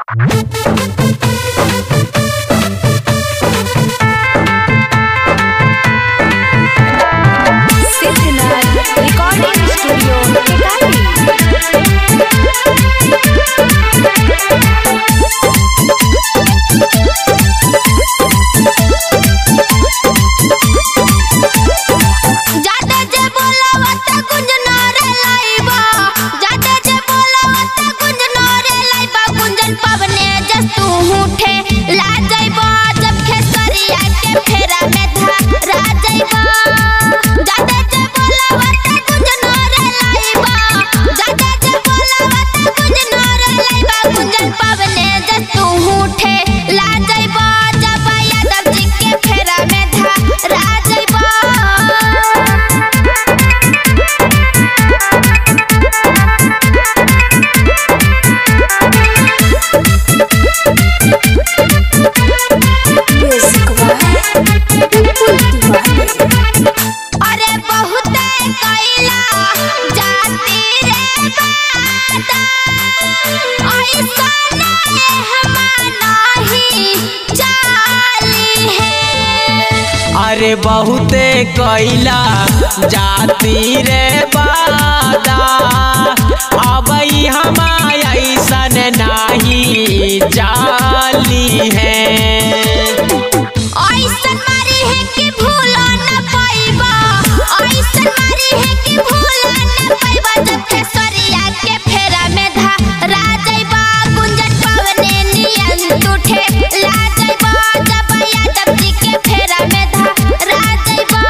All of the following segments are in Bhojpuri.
सिद्धनाथ रिकॉर्डिंग स्टूडियो टिकारी जाते जे बोलावत कुंज नारे लाइबा जाते जे बोलावत कुंज नारे लाइबा कुंजन पवने जस तू उठे ला जाइबा जब खेसरिया के फेरा में धरा जाइबा जाते जे बोलावत कुंज नारे लाइबा जाते जे बोलावत कुंज नारे लाइबा कुंजन पवने जस तू उठे ला जाइबा जब यादव जी के फेरा में धरा जाइबा म्यूजिक वाह बिल्कुल दीवाने अरे बहुत कैला जाती रे बाता ऐसा नहीं चाली है अरे बहुते कैला जाती रे बादा अब हम ऐसन नाही जाली है ऐसन मारी है कि भूला न पाइबा ऐसन मारी है कि भूला न पाइबा जब खेसरिया के फेरा में धरा जाइबा गुंजन पवने नियन टूटे ला जाइबा जब यादव जी के फेरा में धरा जाइबा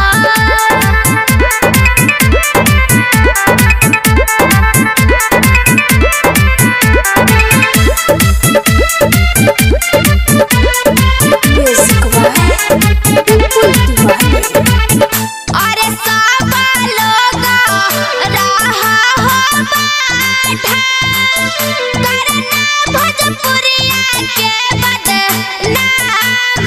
म्यूजिक वाह बिल्कुल दीवाने अरे सब लोग रहा हो बाठा करना भोजपुरिया के बदनाम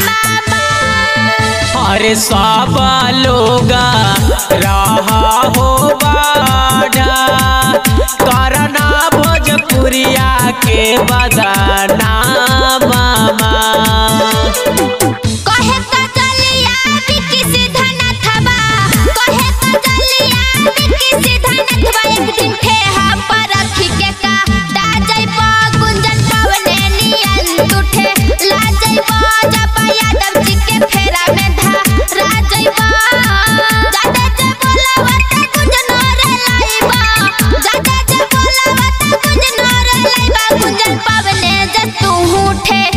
अरे सब लोग रहा हो बाढ़ा करना भोजपुरिया के बदना मामा कहे तो चलिया विकी सिद्धनाथवा कहे तो चलिया विकी सिद्धनाथवा एक दिन ठेहा पर रखी के का दा जइबा गुंजन पवने नियन टूटे ला जइबा जब यादव जी के फेरा में धरा जइबा जाते जे बोलावत गुंजन रे लाइबा जाते जे बोलावत गुंजन रे लाइबा गुंजन पवने जे तू उठे